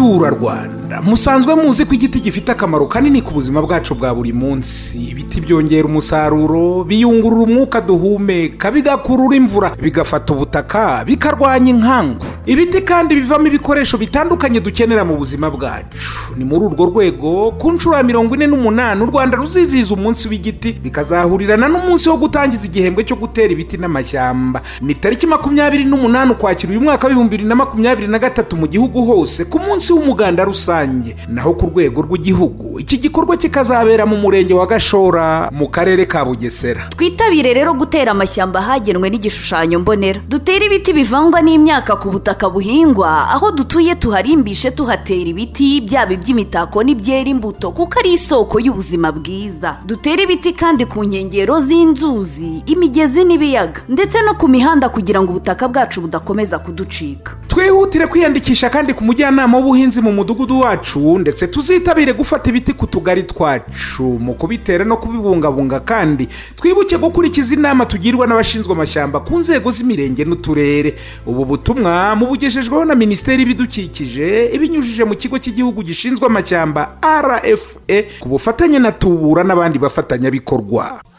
baturarwanda musanzwe muzi ko igiti gifite akamaro kanini ku buzima bwacu bwa buri munsi ibiti byongera umusaruro biyungurura umwuka duhumeka bigakurura imvura bigafata ubutaka bikarwanya inkangu ibiti kandi bivamo ibikoresho bitandukanye dukenera mu buzima bwacu ni muri urwo rwego ku nshuro ya mirongo ine n'umunani u rwanda ruzizihiza umunsi w'igiti bikazahurirana n'umunsi wo gutangiza igihembwe cyo gutera ibiti n'amashyamba ni tariki makumyabiri n'umunani ukwakira uyu mwaka w'ibihumbi bibiri na makumyabiri na gatatu mu gihugu hose ku munsi w'umuganda rusange naho ku rwego rw'igihugu iki gikorwa kikazabera mu murenge wa gashora mu karere ka bugesera twitabire rero gutera amashyamba ahagenwe n'igishushanyo mbonera dutere ibiti bivangwa n'imyaka ku butaka buhingwa aho dutuye tuharimbishe tuhatera ibiti byaba iby'imitako n'ibyera imbuto kuko ari isoko y'ubuzima bwiza dutere ibiti kandi ku nkengero z'inzuzi imigezi n'ibiyaga ndetse no ku mihanda kugira ngo ubutaka bwacu budakomeza kuducika twihutire kwiyandikisha kandi ku mujyanama w'ubuhinzi mu mudugudu wacu ndetse tuzitabire gufata ibiti ku tugari twacu mu kubitera no kubibungabunga kandi twibuke gukurikiza inama tugirwa n'abashinzwe amashyamba ku nzego z'imirenge n'uturere ubu butumwa mubugejejweho na minisiteri y'ibidukikije ibinyujije mu kigo cy'igihugu gishinzwe amashyamba rfa ku bufatanye na tubura n'abandi bafatanyabikorwa